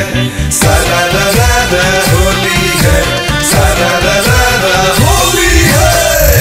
सारा रा रा रा होली है सारा रा रा रा होली है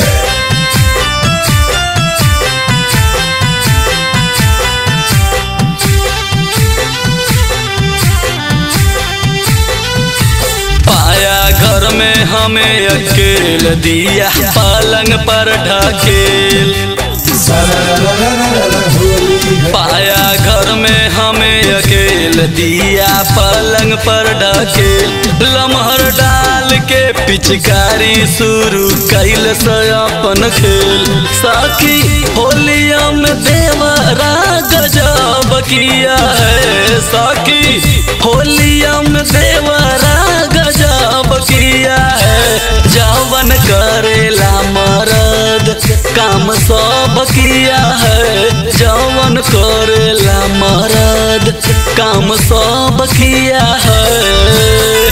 पाया घर में हमें अकेल दिया पलंग पर ढकेल सारा रा रा रा रा रा होली है पाया घर में हमें अकेल दिया पलंग पर ढकेल लमहर डाल के पिचकारी शुरू कैल से अपन खेल साकी होलिया में देवरा गजब किया है साकी होलिया में देवरा गजब किया है जवन करेला मरद काम सब किया है जवन करेला मरद काम सब किया है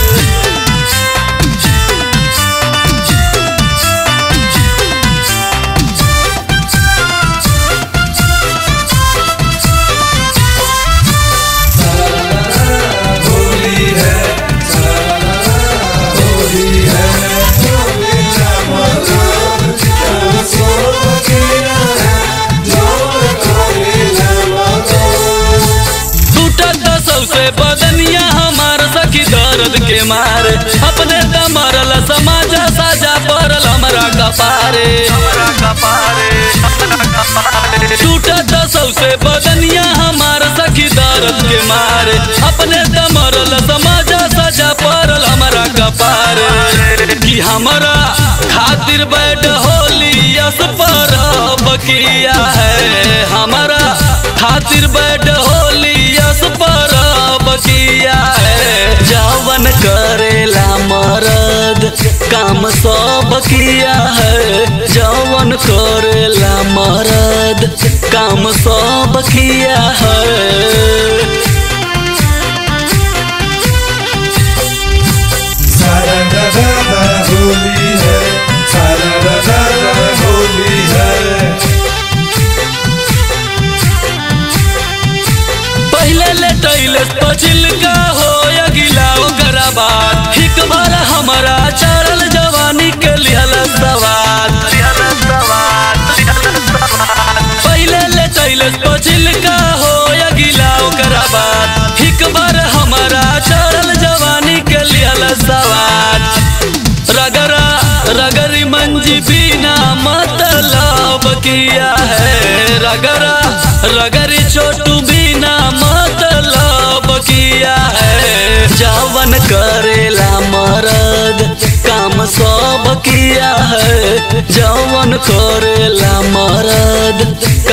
होली है सारा रा रा रा होली है होली राम राम सो किया है जोर कोई राम टूटत सबसे बदनिया हमार सखी दर्द के मारे अपने दमरल समाजा साजा पड़ल हमरा कपारे टूटत सबसे बदनिया हमार सखी दर्द के मारे अपने दमरल समाजा साजा पड़ल हमरा कपारे कि हमरा खातिर बैठ होली यस पर बकिया है हमारा खातिर बैठ होली यस पर बकिया है जवन करेला मरद काम सब किया है जवन करेला मरद काम सब किया है सारा रा रा रा होली है सारा रा रा रा होली है पहले लेटैले पछिल का हो अगिला ओकरा बाद हिक बार हमारा चढ़ल जवानी के लिहल सवाद पहले लेटैले पछिल का हो अगिला ओकरा बाद हिक बार हमारा चढ़ल जवानी के लिहल सवाद रगरा रगरी मंजी बिना मतलब किया है रगरा रगरी छोटू बिना मतलब किया है जवन करेला मरद काम सब किया है जवन करेला मरद